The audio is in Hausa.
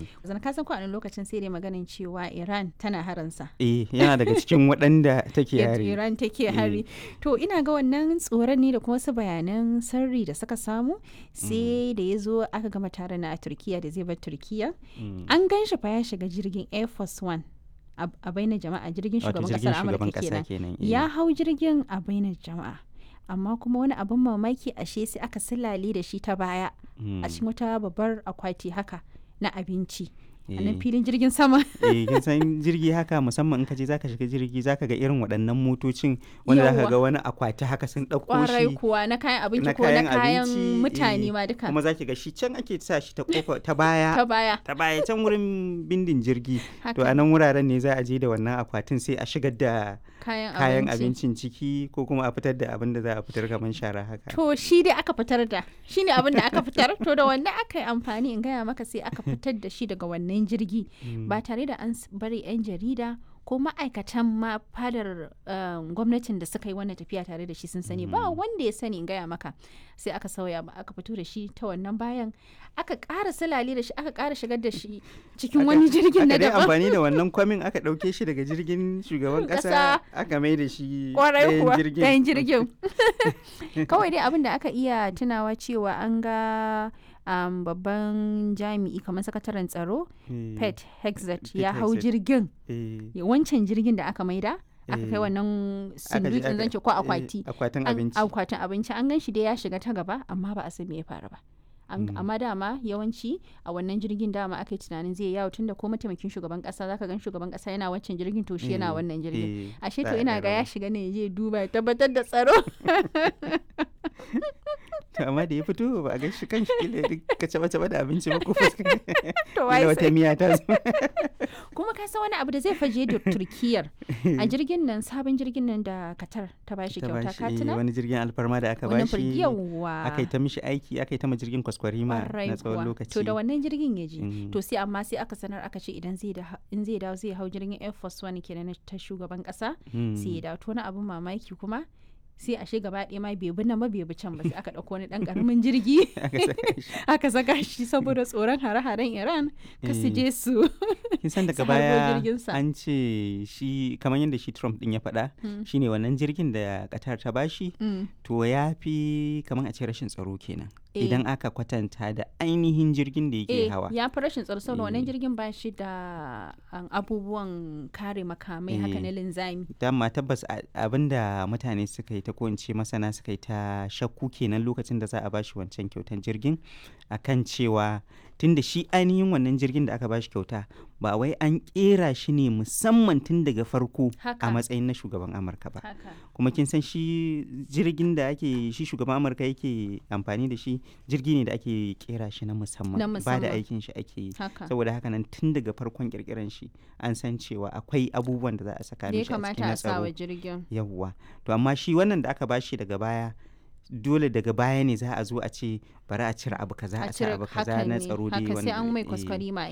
zan ka san ko a wani lokacin sai dai maganin cewa Iran tana haransa eh yana daga cikin waɗanda take Yadda hari Iran take hari to ina ga wannan tsoron ne da kuma wasu bayanan sirri da suka samu sai da ya zo aka gama taron na a Turkiya da zai bar Turkiya Mm. an gan shi fa ya shiga jirgin Air Force One a a bainar jama'a jirgin wato shugaban jirgin kasar shugaban Amurka ƙasa kenan kenan eh. ya hau jirgin a bainar jama'a amma kuma wani abin mamaki ashe sai aka silale da shi ta baya Mm. a cikin wata babbar akwati haka na abinci a Eh. nan filin jirgin sama eh kin san jirgi haka musamman in ka je zaka shiga jirgi zaka ga irin waɗannan motocin wanda zaka Yawwa. ga wani akwati haka sun ɗauko kwarai shi kuwa na kayan abinci na ko na kayan kayan abinci, mutane eh, ma duka kuma zaki ga shi can ake sa shi ta kofa ta baya ta baya ta baya can wurin bindin jirgi to haka a nan wuraren ne za a je da wannan akwatin sai a shigar da kayan, kayan abinci abincin ciki ko kuma a fitar da abin da za a fitar kamar shara haka to shi dai aka fitar da shi ne abin da aka fitar to da wannan aka yi amfani in gaya maka sai aka fitar da shi daga wannan jirgi ba tare da an s- bari 'yan jarida ko ma'aikatan ma fadar um, gwamnatin da suka yi wannan tafiya tare da shi sun sani ba wanda ya sani in gaya maka sai aka sauya ba aka fito da shi ta wannan bayan aka ƙara silale da shi aka ƙara shigar da shi cikin Aka- wani jirgin na aka dai daban amfani da wannan kwamin aka ɗauke shi daga jirgin shugaban Ƙasa. ƙasa aka mai da shi kwarai ɗayan kuwa jirgin ɗayan jirgin kawai dai abin da aka iya tunawa cewa an ga um, babban jami'i kamar sakataren tsaro Eh, pet hexet Pete ya hau Hegseth. jirgin eh, ya- wancan jirgin da aka maida aka kai Eh. wannan aka je sundukin aka- zance ko eh, akwati akwatin An- abinci akwatin abinci an gan shi dai ya shiga ta gaba amma ba a san me ya faru ba An- amma dama yawanci a wannan jirgin dama aka yi tunanin zai yawo tunda ko mataimakin shugaban kasa zaka gan shugaban kasa yana wancan jirgin to shi yana Eh, wannan jirgin eh, ashe za to a ina ɗan ga ya raba. shiga ne ya je duba ya tabbatar da tsaro To, amma da ya fito ba a ga shi kan shi kila duk ka caba caba da abinci ba ko fuska to Kila wai wata sai miya ta zo kuma ka san wani abu da zai faje da turkiyar a jirgin nan sabon jirgin nan da katar ta bashi ta kyauta bashi, ka eh, tuna wani jirgin alfarma da aka wannan bashi firgiyawa aka yi ta mishi aiki aka yi ta ma jirgin kwaskwarima Kwarai na tsawon kuwa. lokaci To da wannan jirgin ya je. Mm. To sai amma sai aka sanar aka ce idan zai da in zai dawo zai hau jirgin Air Force One kenan na ta shugaban kasa Mm. sai ya dawo to wani abun mamaki kuma sai a shi gaba ɗaya ma bai bi nan ba bai bi can ba sai aka ɗauko wani ɗan ƙaramin jirgi aka saka shi aka saka shi saboda tsoron hare-haren Iran ka su Eh. je su kin san su daga harbo baya jirginsa. an ce shi kamar yadda shi Trump din ya faɗa Mm. shine wannan jirgin da Qatar ta bashi Mm. to ya fi kamar a ce rashin tsaro kenan Eh. idan aka kwatanta da ainihin jirgin da yake Eh, hawa ya fi rashin tsaro saboda wannan Eh. jirgin ba shi da um, abubuwan kare makamai haka Eh. na linzami. dama tabbas a- abinda mutane suka yi ta ko in ce masana suka yi ta shakku kenan lokacin da za a bashi wancan kyautan jirgin akan cewa tunda shi ainihin wannan jirgin da aka bashi kyauta ba wai an kera shi ne musamman tun daga farko Haka. a matsayin na shugaban amurka ba Haka. kuma kin san shi jirgin da ake shi shugaban amurka yake amfani da shi jirgi ne da ake kera shi na musamman Na ba da musamman. aikin shi ake yi Haka. saboda haka nan tun daga farkon kirkiran shi an san cewa akwai abubuwan da za a saka Da ya mishi a cikin kamata na a sa wa tsaro jirgin. yawwa to amma shi wannan da aka bashi daga baya dole daga baya ne za a zo a ce bari a cire abu kaza a sa cire abu kaza hakan na ne, tsaro dai haka sai wanda- an mai eh, kwaskwari ma